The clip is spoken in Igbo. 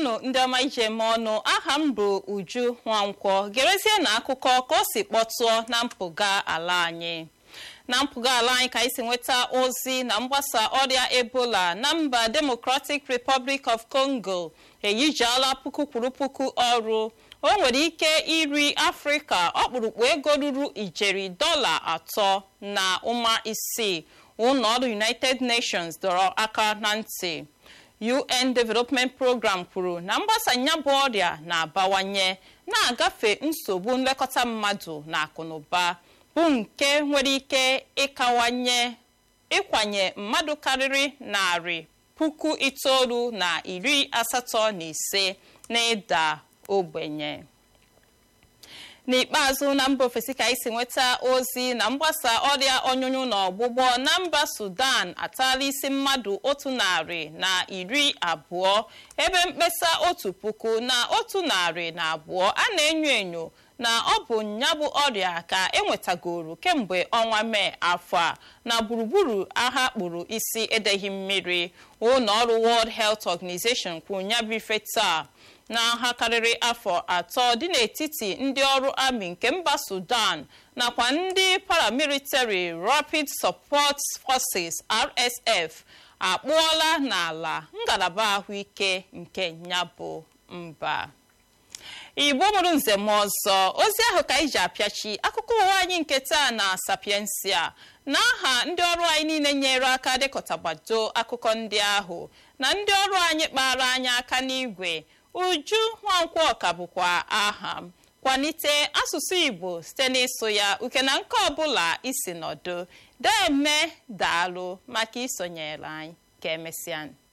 ndewonụ ndị ọma ije eme ọnụ aha m bụ uju nwankwọ gerezie na akụkọ ka o si kpọtụọ na mpụga ala anyị na mpụga ala anyị ka anyị si nweta ozi na mgbasa ọrịa ebola na mba democratic republic of congo eyijiala puku kwuru puku ọrụ o nwere ike iri afrịka ọkpụrụkpụ ego ruru ijeri dọla atọ na ụma isii ụlọ ọrụ united nations dọrọ aka na ntị un development program kwuru na mgbasa nya bụ ọrịa na-abawanye na-agafe nsogbu nlekọta mmadụ na akụnụba bụ nke nwere ike ịkawanye ịkwanye mmadụ karịrị narị puku itoolu na iri asatọ na ise na ịda ogbenye n'ikpeazụ na mba ofesi ka anyị si nweta ozi na mgbasa ọrịa ọnyụnyụ na ọgbụgbọ na mba sudan atala isi mmadụ otu narị na iri abụọ ebe mkpesa otu puku na otu narị na abụọ a na-enyo enyo na ọ bụ nyabụ ọrịa ka enwetagoro kemgbe ọnwa mee afọ a na gburugburu agha kpụrụ isi edeghị mmiri ụlọ ọrụ world health organization kwuru nyabụ ife taa n'agha karịrị afọ atọ dị n'etiti ndị ọrụ amị nke mba sudan nakwa ndị paramilitary rapid support forces rsf akpụọla n'ala ngalaba ahụike nke nyabụ mba igbo mụrụ nzem ọzọ ozi ahụ ka anyị ji apịachi akụkọ ụwa anyị nke taa na sapiensia n'aha ndị ọrụ anyị niile nyere aka dịkọtagbado akụkọ ndị ahụ na ndị ọrụ anyị kpara anyị aka n'igwe uju nwankwọ ọka bụkwa aha m kwalite asụsụ igbo site n'ịsụ ya uke na nke ọbụla isi nọdụ deme daalụ maka isonyere anyị ka emesịa